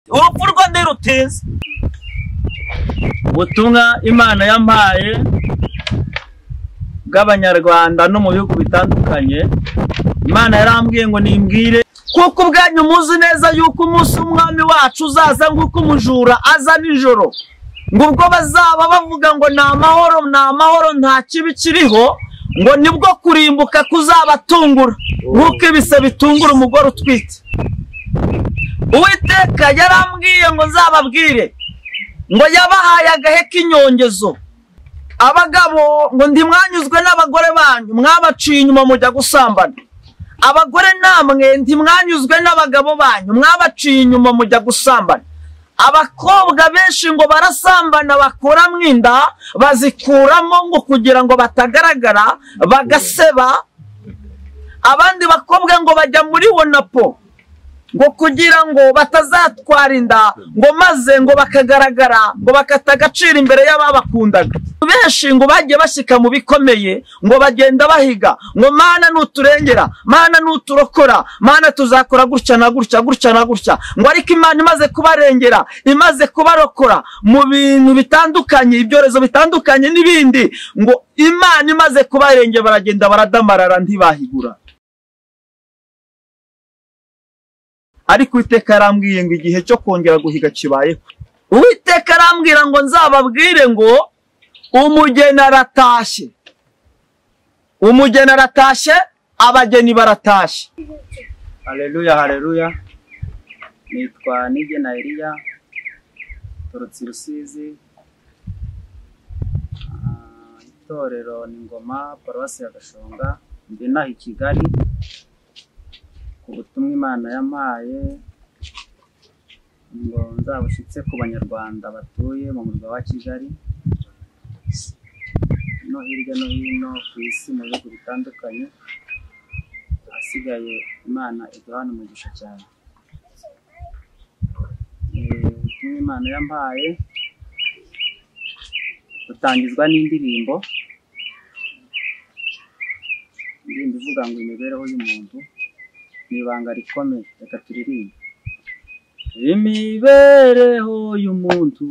urupfu rwanderu uteze ubutumwa imana yampaye bw'abanyarwanda no mu bihugu bitandukanye imana yarambwiye ngo nimbwire kuko ubwanyu muzi neza yuko umunsi w'umwami wacu uzaza nk'uko umujura aza nijoro ngo ubwo bazaba bavuga ngo ni amahoro ni amahoro nta kibi kiriho ngo nibwo kurimbuka kuzabatungura nk'uko ibise bitungura umugore utwite uwiteka yarambwiye ngo nzababwire ngo yabahaye agahe k'inyongezo abagabo ngo ndi mwanyuzwe n'abagore banyu mwabaciye inyuma mujya gusambana abagore namwe ndi mwanyuzwe n'abagabo banyu mwabaciye inyuma mujya gusambana abakobwa benshi ngo barasambana bakuramo inda bazikuramo ngo kugira ngo batagaragara bagaseba abandi bakobwa ngo bajya muri wonapo ngo kugira ngo batazatwara inda ngo maze ngo bakagaragara ngo bakata agaciro imbere y'ababakundaga benshi ngo bajye bashyika mu bikomeye ngo bagenda bahiga ngo mana nuturengera mana nuturokora mana tuzakora gutya na gutya gutya na gutya ngo ariko imana imaze kubarengera imaze kubarokora mu bintu bitandukanye ibyorezo bitandukanye n'ibindi ngo imana imaze kubarengera baragenda baradamarara ntibahigura ariko uwiteka yarambwiye ngo igihe cyo kongera guhiga kibayeho uwiteka arambwira ngo nzababwire ngo umugeni aratashye umugeni aratashye abageni baratashye hareruya hareruya nitwa nigena eliya turutse i rusizi Ah, itorero ni ngoma paruwasi ya gashonga ndi inaha i kigali ku butumwa imana yampaye ngo nzabushyitse ku banyarwanda batuye mu murwa wa kigali no hirya no hino ku isi mu bihugu bitandukanye ahasigaye imana iduhana umugisha cyane Eh, ubutumwa imana yampaye butangizwa n'indirimbo indirimbo ivuga ngo imibereho y'umuntu ni ibanga rikomeye reka turirimbe imibereho y'umuntu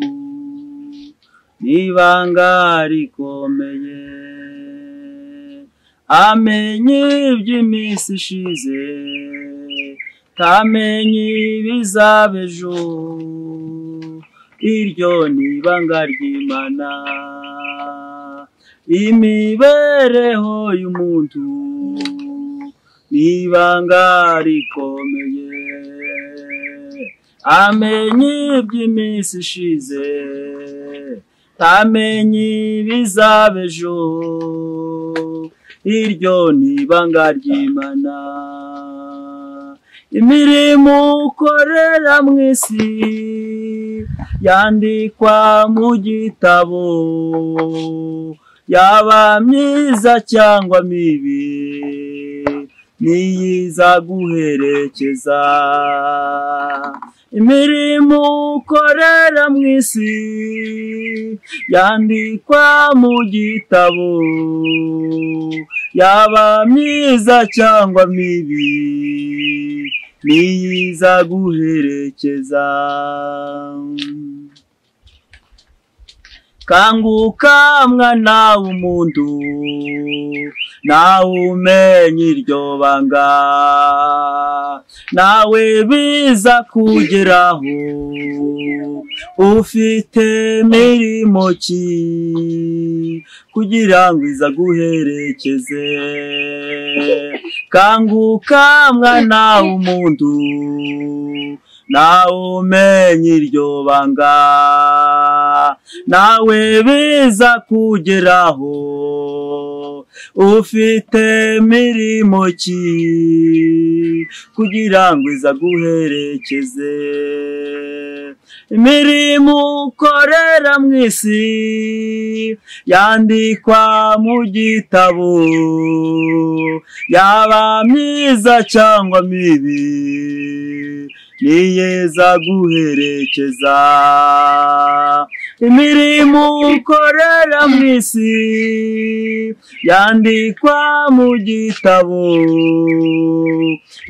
ni ibanga rikomeye amenye iby'iminsi ishize tamenye ibizaba ejo iryo ni ibanga ry'imana imibereho y'umuntu ni ibanga rikomeye amenye iby'iminsi ishize tamenye ibizaba ejo iryo ni ibanga ry'imana imirimo ukorera mu isi yandikwa mu gitabo yaba myiza cyangwa mibi niyiza guherekeza imirimo ukorera mu isi yandikwa mu gitabo yaba myiza cyangwa mibi niyiza guherekeza kanguka mwana w'umuntu nawe umenye iryo banga nawe biza kugeraho ufite mirimo ki kugira ngo iza guherekeze kanguka mwana w'umuntu nawe umenye iryo banga nawe biza kugeraho ufite mirimo ki kugira ngo iza guherekeze imirimo ukorera mu isi yandikwa mu gitabo yaba myiza cyangwa mibi niyeza guherekeza imirimo ukorera mu isi yandikwa mu gitabo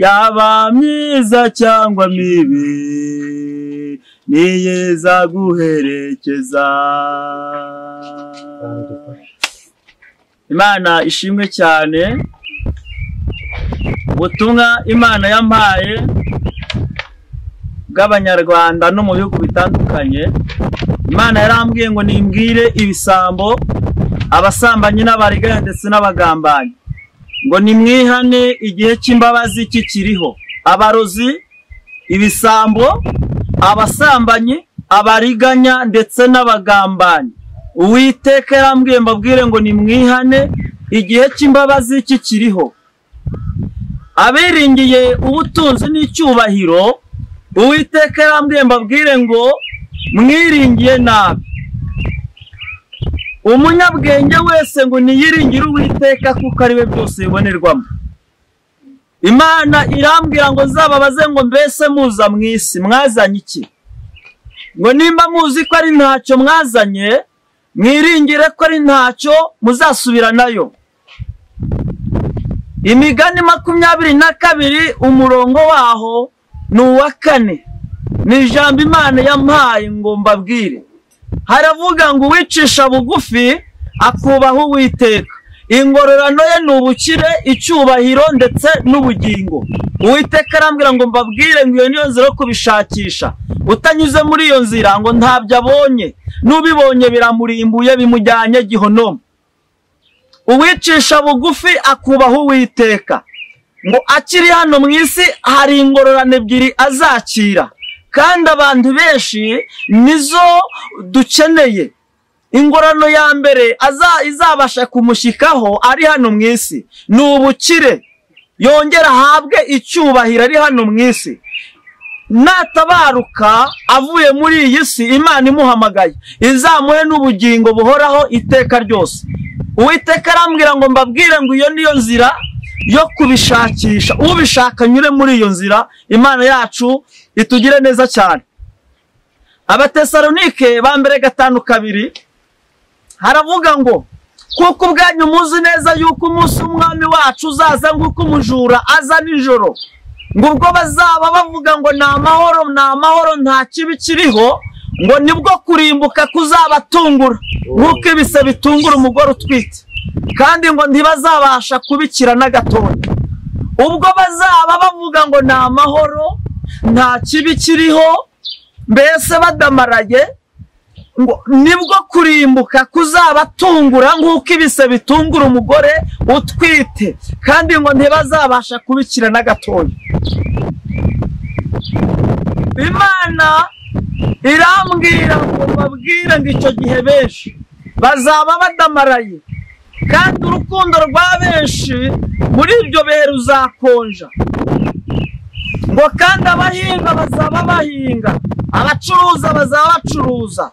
yaba myiza cyangwa mibi niyeza guherekeza imana ishimwe cyane ubutumwa imana yampaye bw'abanyarwanda no mu bihugu bitandukanye imana yarambwiye ngo nimbwire ibisambo abasambanyi n'abarigaya ndetse n'abagambanyi ngo nimwihane igihe cy'imbabazi kikiriho abarozi ibisambo abasambanyi abariganya ndetse n'abagambanyi uwiteka yarambwiye mbabwire ngo nimwihane igihe cy'imbabazi kikiriho abiringiye ubutunzi n'icyubahiro uwiteka yarambwiye mbabwire ngo mwiringiye nabi umunyabwenge wese ngo niyiringire uwiteka kuko ari we byose bibonerwamo imana irambwira ngo nzababaze ngo mbese muza mu isi mwazanye iki ngo nimba muzi ko ari ntacyo mwazanye mwiringire ko ari ntacyo muzasubira nayo imigani makumyabiri na kabiri umurongo waho ni uwa kane ni ijambo imana yampaye ngo mbabwire haravuga ngo uwicisha bugufi akubaha uwiteka ingororano ye ni ubukire icyubahiro ndetse n'ubugingo uwiteka arambwira ngo mbabwire ngo iyo niyo nzira yo kubishakisha utanyuze muri iyo nzira ngo ntabyo abonye n'ubibonye biramurimbuye bimujyanye gihonomo uwicisha bugufi akubaha uwiteka ngo akiri hano mu isi hari ingororano ebyiri azakira kandi abantu benshi nizo dukeneye ingorano ya mbere izabasha kumushyikaho ari hano mu isi ni ubukire yongera ahabwe icyubahiro ari hano mu isi natabaruka avuye muri iyi si imana imuhamagaye izamuhe n'ubugingo buhoraho iteka ryose uwiteka arambwira ngo mbabwire ngo iyo niyo nzira yo kubishakisha ubishaka anyure muri iyo nzira imana yacu itugire neza cyane abatesalonike ba mbere gatanu kabiri haravuga ngo kuko ubwanyu muzi neza yuko umunsi w'umwami wacu uzaza nk'uko umujura aza nijoro ngo ubwo bazaba bavuga ngo ni amahoro ni amahoro nta kibi kiriho ngo nibwo kurimbuka kuzabatungura nk'uko ibise bitungura umugore utwite kandi ngo ntibazabasha kubikira na gatoya ubwo bazaba bavuga ngo ni amahoro nta kibi kiriho mbese badamaraye ngo nibwo kurimbuka kuzabatungura nk'uko ibise bitungura umugore utwite kandi ngo ntibazabasha kubikira na gatoya imana irambwira ngo babwire ngo icyo gihe benshi bazaba badamaraye kandi urukundo rwa benshi muri ibyo bihe ruzakonja ngo kandi abahinga bazaba bahinga abacuruza bazaba bacuruza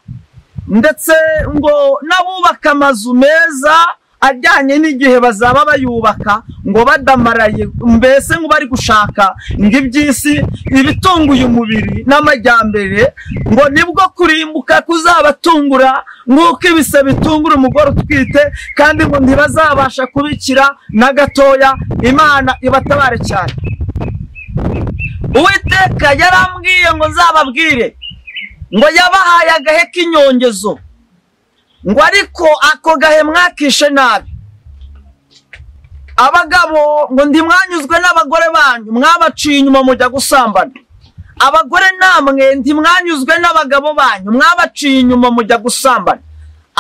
ndetse ngo n'abubaka amazu meza ajyanye n'igihe bazaba bayubaka ngo badamaraye mbese ngo bari gushaka ngo iby'isi ibitunguye umubiri n'amajyambere ngo nibwo kurimbuka kuzabatungura nk'uko ibise bitungura umugore utwite kandi ngo ntibazabasha kubikira na gatoya imana ibatabare cyane uwiteka yarambwiye ngo nzababwire ngo yabahaye agahe k'inyongezo ngo ariko ako gahe mwakishe nabi abagabo ngo ntimwanyuzwe n'abagore banyu mwabaciye inyuma mujya gusambana abagore namwe ntimwanyuzwe n'abagabo banyu mwabaciye inyuma mujya gusambana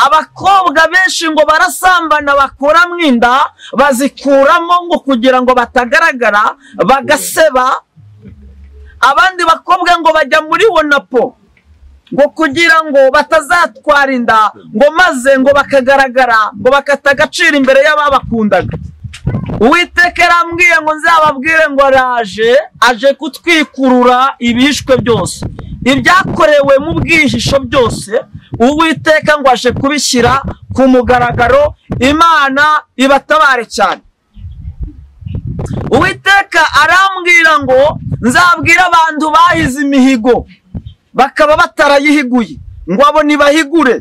abakobwa benshi ngo barasambana bakuramo inda bazikuramo ngo kugira ngo batagaragara bagaseba abandi bakobwa ngo bajya muri wonapo ngo kugira ngo batazatwara inda ngo maze ngo bakagaragara ngo bakata agaciro imbere y'ababakundaga uwiteka yarambwiye ngo nzababwire ngo araje aje kutwikurura ibishwe byose ibyakorewe mu bwihisho byose uwiteka ngo aje kubishyira ku mugaragaro imana ibatabare cyane uwiteka arambwira ngo nzabwire abantu bahize imihigo bakaba batarayihiguye ngo abo ntibahigure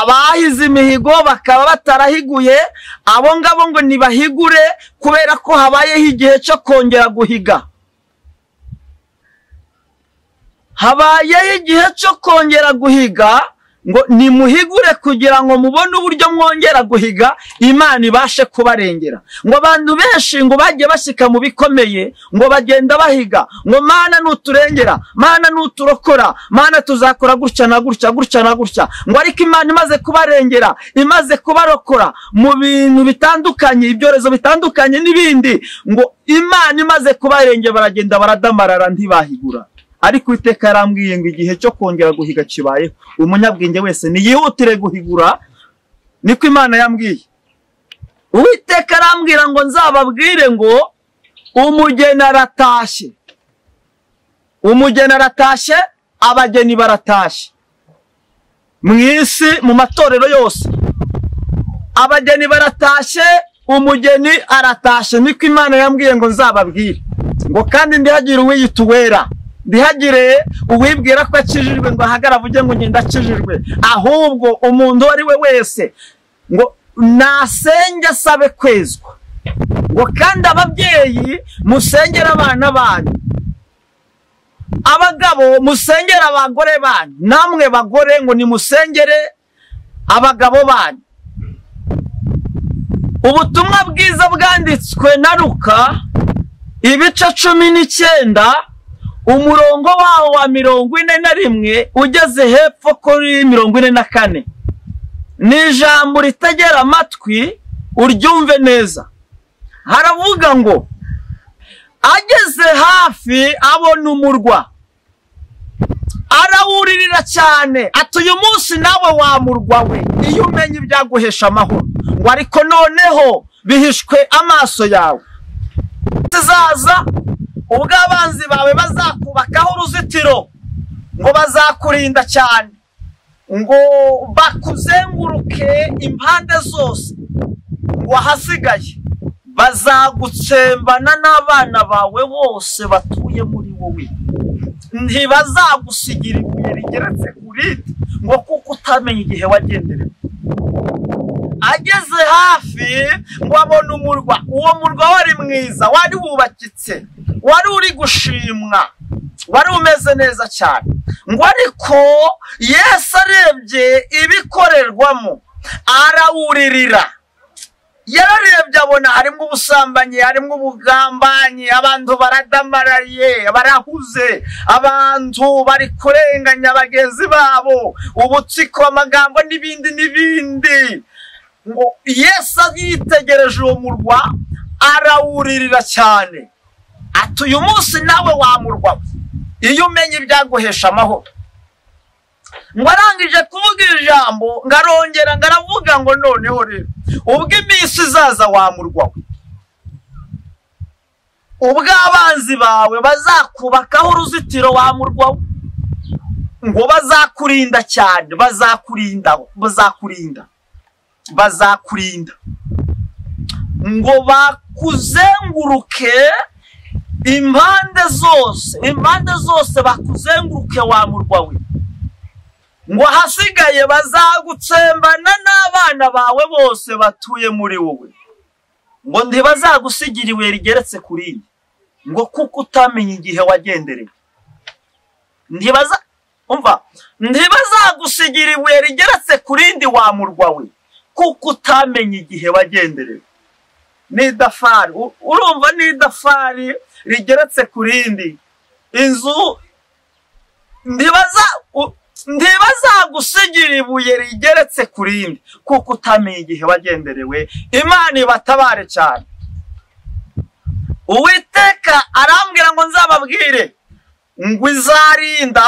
abahize imihigo bakaba batarahiguye abo ngabo ngo ntibahigure kubera ko habayeho igihe cyo kongera guhiga habayeho igihe cyo kongera guhiga ngo nimuhigure kugira ngo mubone uburyo mwongera guhiga imana ibashe kubarengera ngo abantu benshi ngo bajye bashyika mu bikomeye ngo bagenda bahiga ngo mana nuturengera mana nuturokora mana tuzakora gutya na gutya gutya na gutya ngo ariko imana imaze kubarengera imaze kubarokora mu bintu bitandukanye ibyorezo bitandukanye n'ibindi ngo imana imaze kubarengera baragenda baradamarara ntibahigura ariko iteka yarambwiye ngo igihe cyo kongera guhiga kibayeho umunyabwenge wese niyihutire guhigura niko imana yambwiye uwiteka arambwira ngo nzababwire ngo umugeni aratashye umugeni aratashye abageni baratashye mu isi mu matorero yose abageni baratashye umugeni aratashye niko imana yambwiye ngo nzababwire ngo kandi ndihagire uwiyita uwera ndihagire uwibwira ko akijijwe ngo ahagara avuge ngo ngenda akijijwe ahubwo umuntu uwo ari we wese ngo nasenge asabe kwezwa ngo kandi ababyeyi musengere abana banyu abagabo musengere abagore banyu namwe bagore ngo nimusengere abagabo banyu ubutumwa bwiza bwanditswe na ruka ibice cumi n'icyenda umurongo wawo wa mirongo ine na rimwe ugeze hepfo kuri mirongo ine na kane ni ijambo ritegera amatwi uryumve neza haravuga ngo ageze hafi abona umurwa arawuririra cyane ati uyu munsi nawe wamurwa we iyo umenye ibyaguhesha amahoro ngo ariko noneho bihishwe amaso yawe zizaza ubwo abanzi bawe bazakubakaho uruzitiro ngo bazakurinda cyane ngo bakuzenguruke impande zose ngo ahasigaye bazagutsembana n'abana bawe bose batuye muri wowe ntibazagusigira ibuye rigeretse ku rindi ngo kuko utamenya igihe wagenderewe ageze hafi ngo abone umurwa uwo murwa wari mwiza wari wubakitse wari uri gushimwa wari umeze neza cyane ngo ariko yesu arebye ibikorerwamo arawuririra yararebye abona harimo ubusambanyi harimo ubugambanyi abantu baradamarariye barahuze abantu bari kurenganya bagenzi babo ubutsiko amagambo n'ibindi n'ibindi ngo yesu yitegereje uwo murwa arawuririra cyane ati uyu munsi nawe wamurwa iyo umenye ibyaguhesha amahoro ngo arangije kuvuga ijambo ngo arongera ngo aravuga ngo noneho rero ubwo iminsi izaza wamurwa ubwo abanzi bawe bazakubakaho uruzitiro wamurwa ngo bazakurinda cyane bazakurinda bazakurinda bazakurinda ngo bakuzenguruke impande zose impande zose bakuzenguruke wa murwa we ngo ahasigaye bazagutsembana n'abana bawe bose batuye muri wowe ngo ntibazagusigira ibuye rigeretse ku rindi ngo kuko utamenya igihe wagendereye ntibaza umva ntibazagusigira ibuye rigeretse ku rindi wa murwa we kuko utamenya igihe wagendereye ni idafari urumva ni idafari rigeretse ku rindi inzu ntibazagusigira ibuye rigeretse ku rindi kuko utamenya igihe wagenderewe imana ibatabare cyane uwiteka arambwira ngo nzababwire ngo izarinda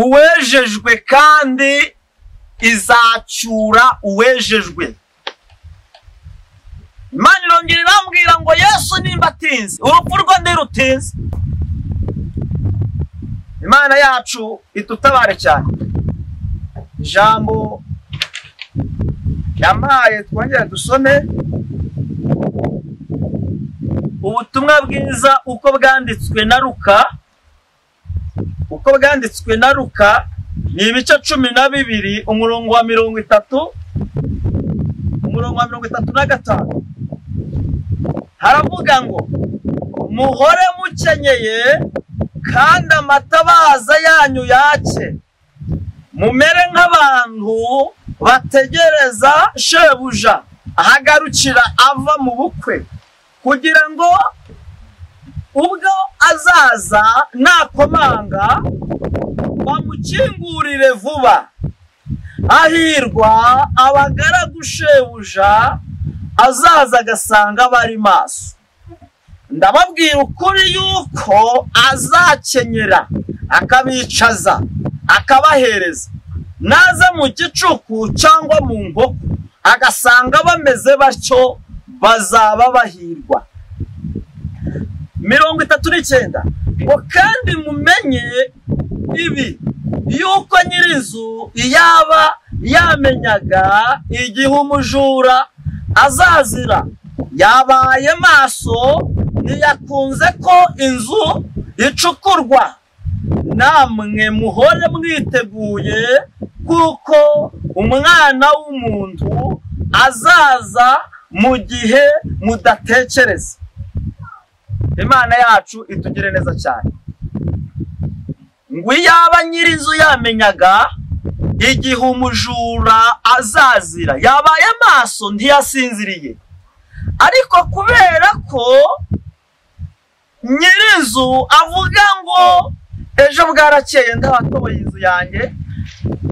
uwejejwe kandi izacyura uwejejwe imana irongera irambwira ngo yesu nimba atinze urupfu rwe ntirutinze imana yacu idutabare cyane ijambo yampaye twongere dusome ubutumwa bwiza uko bwanditswe na ruka uko bwanditswe na ruka ni ibice cumi na bibiri umurongo wa mirongo itatu umurongo wa mirongo itatu na gatanu haravuga ngo muhore mukenyeye kandi amatabaza yanyu yake mumere nk'abantu bategereza shebuja ahagarukira ava mu bukwe kugira ngo ubwo azaza nakomanga bamukingurire vuba ahirwa abagaragu shebuja azaza agasanga bari maso ndababwira ukuri yuko azakenyera akabicaza akabahereza naza mu gicuku cyangwa mu nkoko agasanga bameze batyo bazaba bahirwa mirongo itatu n'icyenda ngo kandi mumenye ibi yuko nyir'inzu yaba yamenyaga igihe umujura azazira yabaye maso ntiyakunze ko inzu icukurwa namwe muhore mwiteguye kuko umwana w'umuntu azaza mu gihe mudatekereza imana yacu itugire neza cyane ngo iyaba nyir'inzu yamenyaga igihe umujura azazira yabaye amaso ntiyasinziriye ariko kubera ko nyir'inzu avuga ngo ejo bwarakeye ndabatoboye inzu yanjye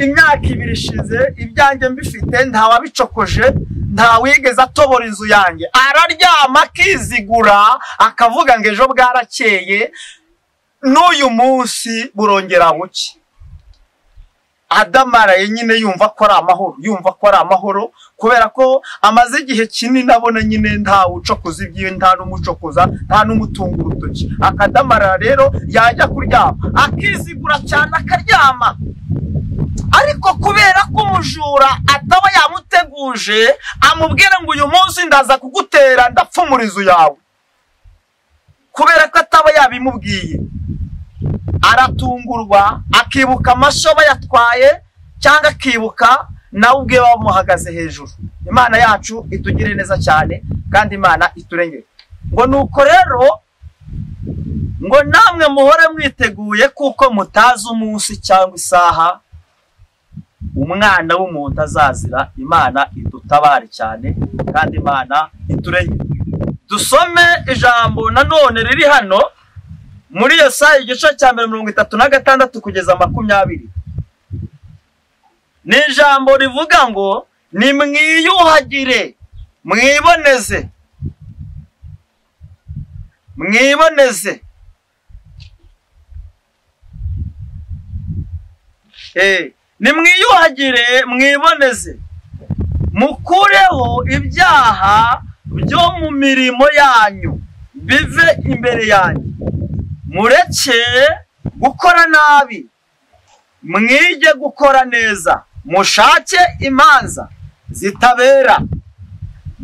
imyaka ibiri ishize ibyanjye mbifite ntawabicokoje ntawigeze atobora inzu yanjye araryama akizigura akavuga ngo ejo bwarakeye n'uyu munsi burongera buke adamaraye nyine yumva ko ari amahoro yumva ko ari amahoro kubera ko amaze igihe kinini abona nyine nta wucokoza ibyiwe nta n'umucokoza nta n'umutunga urutoki akadamarara rero yajya kuryama akizigura cyane akaryama ariko kubera ko umujura ataba yamuteguje amubwira ngo uyu munsi ndaza kugutera ndapfumura inzu yawe kubera ko ataba yabimubwiye aratungurwa akibuka amashyo bayatwaye cyangwa akibuka nawe ubwe bamuhagaze hejuru imana yacu itugire neza cyane kandi imana iturengere ngo ni uko rero ngo namwe muhore mwiteguye kuko mutazi umunsi cyangwa isaha umwana w'umuntu azazira imana idutabare cyane kandi imana iturengere dusome ijambo nanone riri hano muri iyo saha igice cya mbere mirongo itatu na gatandatu kugeza makumyabiri ni ijambo rivuga ngo nimwiyuhagire mwiboneze mwiboneze nimwiyuhagire mwiboneze mukureho ibyaha byo mu mirimo yanyu bive imbere yanyu mureke gukora nabi mwige gukora neza mushake imanza zitabera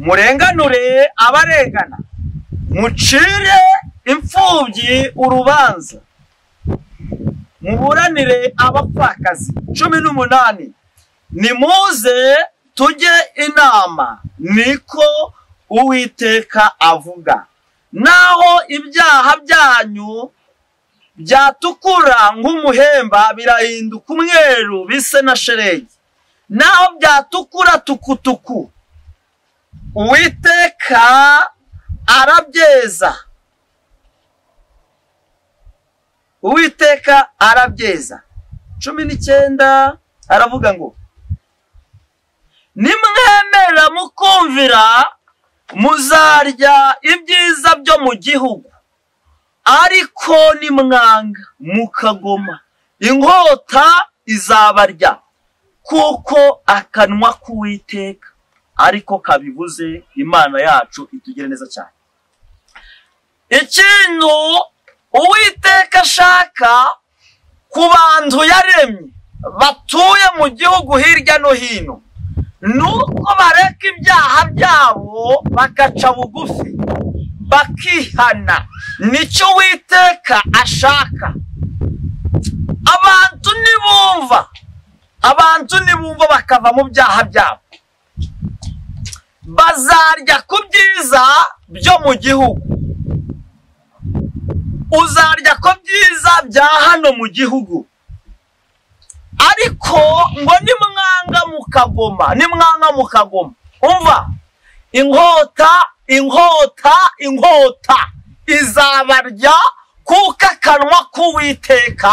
murenganure abarengana mucire imfubyi urubanza muburanire abapfakazi cumi n'umunani nimuze tujye inama niko uwiteka avuga naho ibyaha byanyu byatukura nk'umuhemba birahinduka umweru bise na sheregi naho byatukura tukutuku uwiteka arabyeza uwiteka arabyeza cumi n'icyenda aravuga ngo nimwemera mukumvira muzarya ibyiza byo mu gihugu ariko nimwanga mukagoma inkota izabarya kuko akanwa k'uwiteka ariko kabibuze imana yacu itugire neza cyane ikintu uwiteka ashaka ku bantu yaremye batuye mu gihugu hirya no hino ni uko bareka ibyaha byabo bagaca bugufi bakihana nicyo witeka ashaka abantu ntibumva abantu ntibumva bakava mu byaha byabo bazarya ku byiza byo mu gihugu uzarya ko byiza bya hano mu gihugu ariko ngo nimwanga mu kagoma nimwanga mu kagoma umva inkota inkota inkota izabarya kuko akanwa k'uwiteka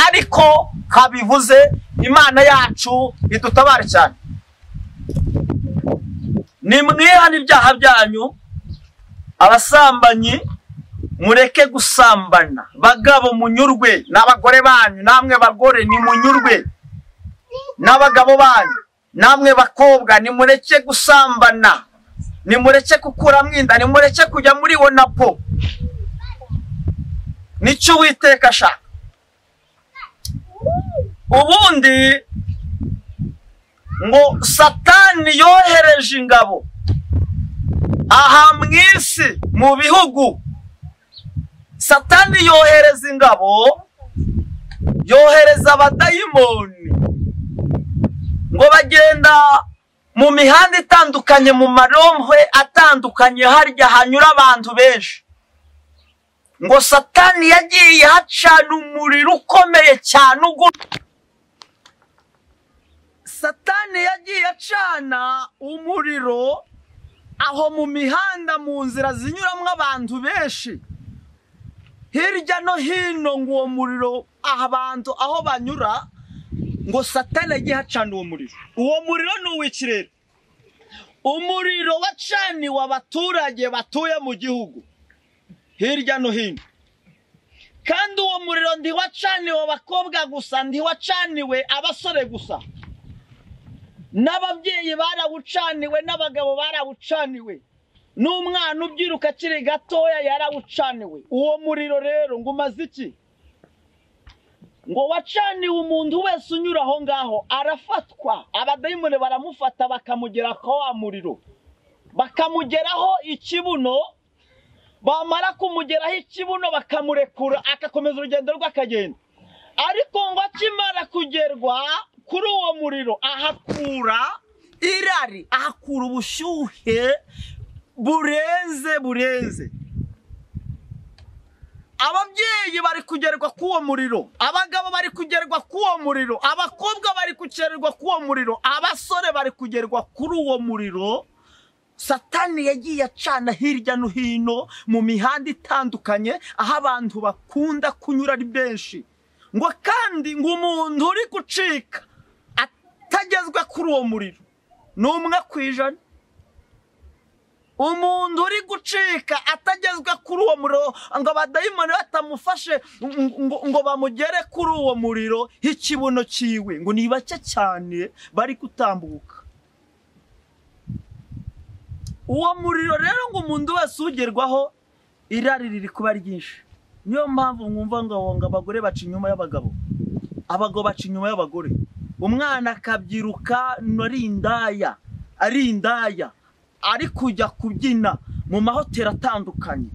ariko kabivuze imana yacu idutabare cyane nimwihane ibyaha byanyu abasambanyi mureke gusambana bagabo munyurwe n'abagore banyu namwe bagore nimunyurwe n'abagabo banyu namwe bakobwa nimureke gusambana nimureke gukuramo inda nimureke kujya muri wonapo nicyo uwiteka ashaka ubundi ngo satani yohereje ingabo aha mu isi mu bihugu satani yohereza ingabo yohereza abadayimoni ngo bagenda mu mihanda itandukanye mu marombe atandukanye harya hanyura abantu benshi ngo satani yagiye hacana umuriro ukomeye cyane ugu satani yagiye acana umuriro aho mu mihanda mu nzira zinyuramo abantu benshi hirya no hino ngo uwo muriro abantu aho banyura ngo satana agiye hacana uwo muriro uwo muriro ni uw'ikirere umuriro wacaniwe abaturage batuye mu gihugu hirya no hino kandi uwo muriro ntiwacaniwe abakobwa gusa ntiwacaniwe abasore gusa n'ababyeyi barawucaniwe n'abagabo barawucaniwe n'umwana ubyiruka akiri gatoya yarawucaniwe uwo muriro rero ngo umaze iki ngo wacaniwe umuntu wese unyura aho ngaho arafatwa abadayimoni baramufata bakamugera kwa wa muriro bakamugeraho ikibuno bamara kumugeraho ikibuno bakamurekura agakomeza urugendo rwe akagenda ariko ngo akimara kugerwa kuri uwo muriro ahakura irari ahakura ubushyuhe burenze burenze ababyeyi bari kugerwa k'uwo muriro abagabo bari kugerwa k'uwo muriro abakobwa bari kugerwa k'uwo muriro abasore bari kugerwa kuri uwo muriro satani yagiye acana hirya no hino mu mihanda itandukanye aho abantu bakunda kunyura ari benshi ngo kandi ngo umuntu uri gucika atagezwe kuri uwo muriro ni umwe ku ijana umuntu uri gucika atagezwe kuri uwo muriro ngo abadayimoni batamufashe ngo bamugere kuri uwo muriro h'ikibuno cyiwe ngo ni bake cyane bari gutambuka uwo muriro rero ngo umuntu wese ugerwaho irari riri kuba ryinshi niyo mpamvu mwumva ngo abagore baca inyuma y'abagabo abagabo baca inyuma y'abagore umwana akabyiruka ari indaya ari indaya ari kujya kubyina mu mahoteli atandukanye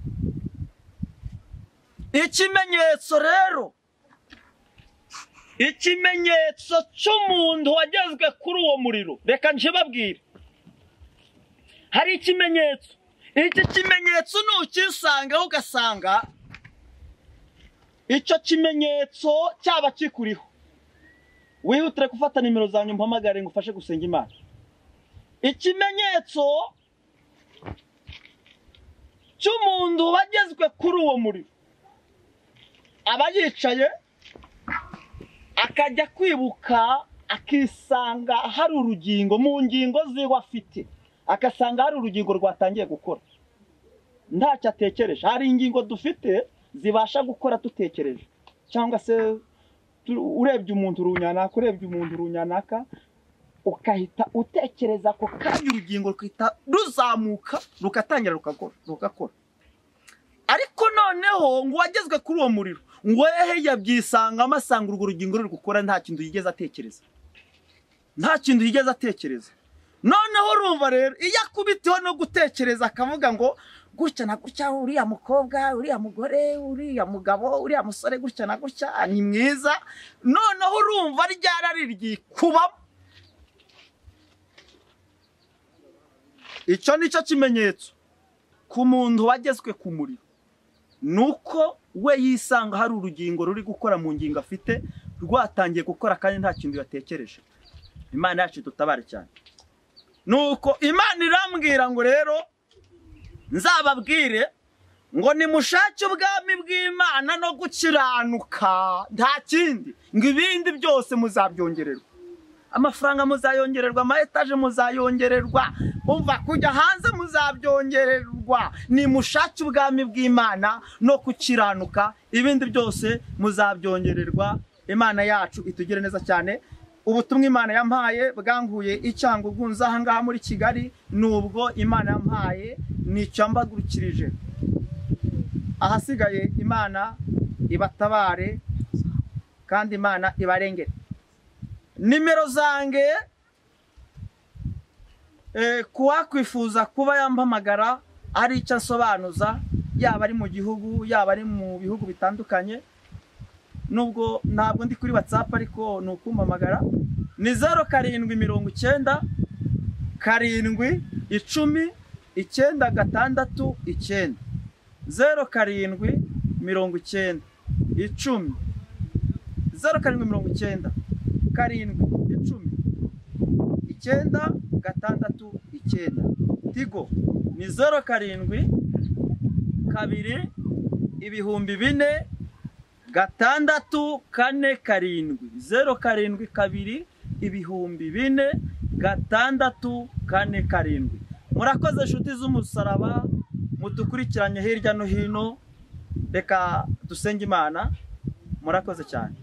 ikimenyetso rero ikimenyetso cy'umuntu wagezwe kuri uwo muriro reka njibabwire hari ikimenyetso iki kimenyetso ntukisangaho ugasanga icyo kimenyetso cyaba kikuriho wihutire gufata nimero zanjye mpamagare ngo ufashe gusenga imana ikimenyetso cy'umuntu wagezwe kuri uwo muriro aba yicaye akajya kwibuka akisanga hari urugingo mu ngingo ziwe afite agasanga hari urugingo rwatangiye gukora ntacyo atekereje hari ingingo dufite zibasha gukora dutekereje cyangwa se urebye umuntu runyanaka urebye umuntu runyanaka ukahita utekereza ako kanya urugingo rukahita ruzamuka rugatangira rugakora ariko noneho ngo uwagezwe kuri uwo muriro ngo hehe yabyisangamo asanga urwo rugingo ruri gukora nta kintu yigeze atekereza nta kintu yigeze atekereza noneho urumva rero iyo akubitiwe no gutekereza akavuga ngo gutya na gutya uriya mukobwa uriya mugore uriya mugabo uriya musore gutya na gutya ni mwiza noneho urumva ryarari ryikubamo icyo ni cyo kimenyetso ku muntu wagezwe ku muriro ni uko we yisanga hari urugingo ruri gukora mu ngingo afite rwatangiye gukora kandi nta kintu yatekereje imana yacu dutabare cyane nuko imana irambwira ngo rero nzababwire ngo nimushake ubwami bw'imana no gukiranuka nta kindi ngo ibindi byose muzabyongererwa amafaranga muzayongererwa ama etaje muzayongererwa umva kujya hanze muzabyongererwa nimushake ubwami bw'imana no kukiranuka ibindi byose muzabyongererwa imana yacu itugire neza cyane ubutumwa imana yampaye bwanguye icyango bwunze aha ngaha muri kigali nubwo imana yampaye ni icyambagurukirije ahasigaye imana ibatabare kandi imana ibarengere nimero zange kuwakwifuza kuba yampamagara ari icyo asobanuza yaba ari mu gihugu yaba ari mu bihugu bitandukanye nubwo ntabwo ndi kuri watsapu ariko ni ukumpamagara ni zeru karindwi mirongo icyenda karindwi icumi icyenda gatandatu icyenda zeru karindwi mirongo icyenda icumi zeru karindwi mirongo icyenda karindwi icumi icyenda gatandatu icyenda tigo ni zeru karindwi kabiri ibihumbi bine gatandatu kane karindwi zeru karindwi kabiri ibihumbi bine gatandatu kane karindwi murakoze inshuti z'umusaraba mudukurikiranye hirya no hino reka dusenge imana murakoze cyane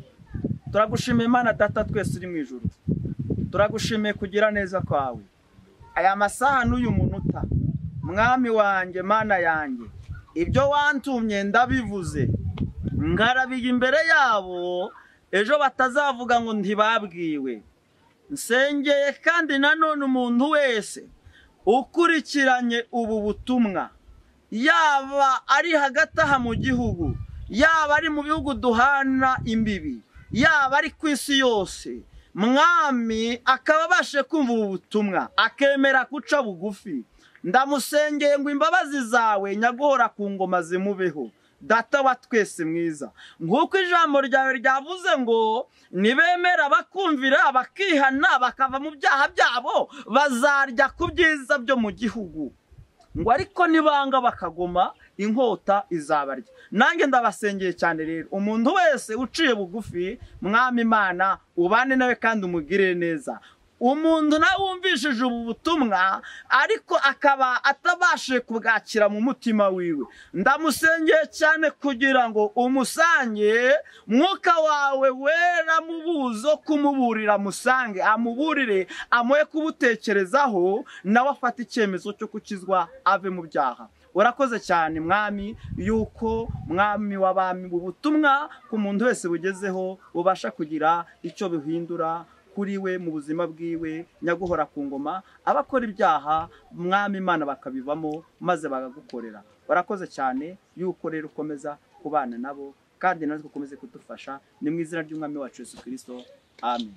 turagushimiye imana data twese uri mu ijoro turagushimiye kugira neza kwawe aya masaha n'uyu munota mwami wanjye mana yanjye ibyo wantumye ndabivuze ngarabiye imbere yabo ejo batazavuga ngo ntibabwiwe nsengeye kandi nanone umuntu wese ukurikiranye ubu butumwa yaba ari hagati aha mu gihugu yaba ari mu bihugu duhana imbibi yaba ari ku isi yose mwami akaba abashe kumva ubu butumwa akemera guca bugufi ndamusengeye ngo imbabazi zawe nyaguhora ku ngoma zimubeho data wa twese mwiza nk'uko ijambo ryawe ryavuze ngo nibemera bakumvira bakihana bakava mu byaha byabo bazarya ku byiza byo mu gihugu ngo ariko nibanga bakagoma inkota izabarya nanjye ndabasengeye cyane rero umuntu wese uciye bugufi mwami imana ubane nawe kandi umugire neza umuntu nawe wumvishije ubu butumwa ariko akaba atabashije kubwakira mu mutima wiwe ndamusengeye cyane kugira ngo umusange mwuka wawe wera mu buzo kumuburira amusange amuburire amuhe kubutekerezaho nawe afate icyemezo cyo kukizwa ave mu byaha urakoze cyane mwami yuko mwami w'abami ubutumwa ku muntu wese bugezeho bubasha kugira icyo bihindura kuri we mu buzima bwiwe nyaguhora ku ngoma abakora ibyaha mwami imana bakabivamo maze bakagukorera urakoze cyane yuko rero ukomeza kubana nabo kandi natwe ukomeze kudufasha ni mu izina ry'umwami wacu Yesu kirisito amen